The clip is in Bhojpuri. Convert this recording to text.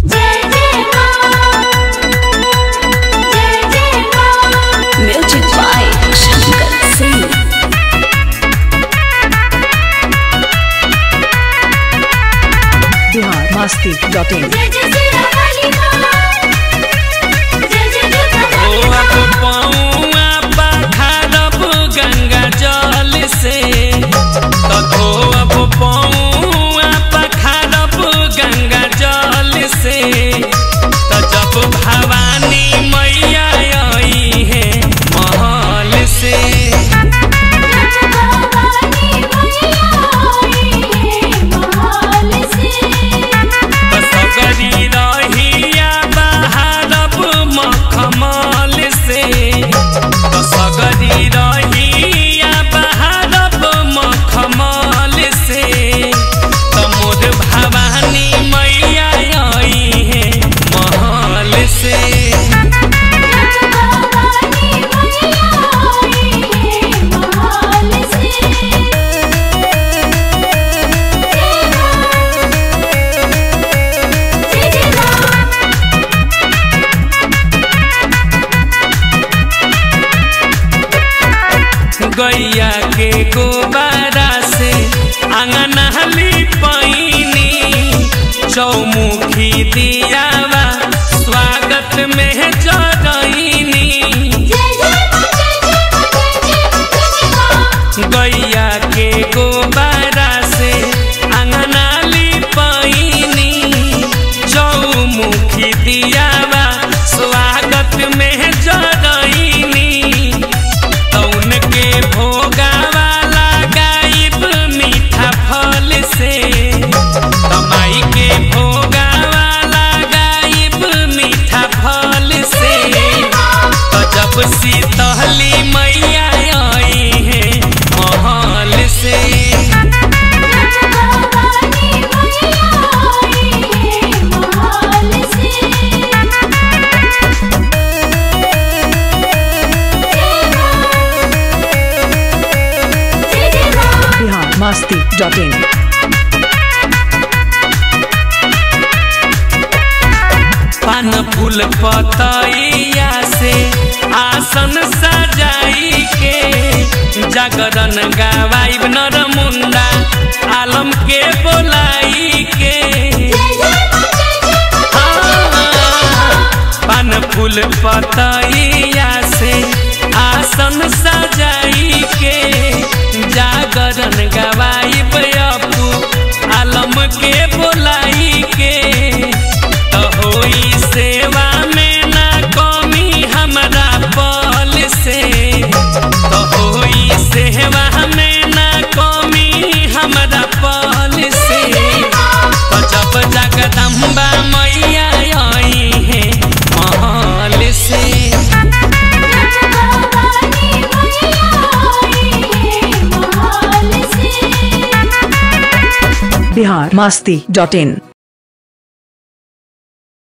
जय जय मां जय जय मां Music by Shankar Singh. Bihar Masti dot in जय जय सिरा वाली मां जय जय दुर्गा ओ वाली अब पौआ पखारब गंगा जल से तो धो अब पौआ पखारब गंगा जल से तो जब भवानी मैया आई है महल से भवानी मैया आई है महल से तो सगरी रहिया बहारब मखमल से तो सगरी रहिया बहारब मखमल से तो मोर भवानी मैया आई है महल से भवानी मैया आई है महल से जय जय मां गैया के गोबारा से आंगन पैनी चौमुखी दियावा स्वागत में जरैनी जय जय मां जय जय मां जय जय मां गैया के गोबारा से अंगनाली पैनी चौमुखी दियावा स्वागत में जरैनी तौन के भोगावा लगाइब मीठा फल से तमाई के भोगावा लगाइब मीठा फल से तो जब शीतली मैया आई है महल से भवानी मैया आई है महल से जय जय मां बिहार मस्ती डॉट इन पान फूल पतैया से आसन सजाई के जागरण गवाइब नर मुंडा आलम के बोलाई के जय जय मां जय जय मां पान फूल पतैया से आसन सजाई के जागरण गवाइब अपू आलम के बोलाई के तो होई सेवा में ना कमी हमरा पल से तो होई सेवा में ना कमी हमरा पल से तो जब जगदम्बा मैया आई है महल से भवानी मैया आई है महल से बिहार मस्ती डॉट इन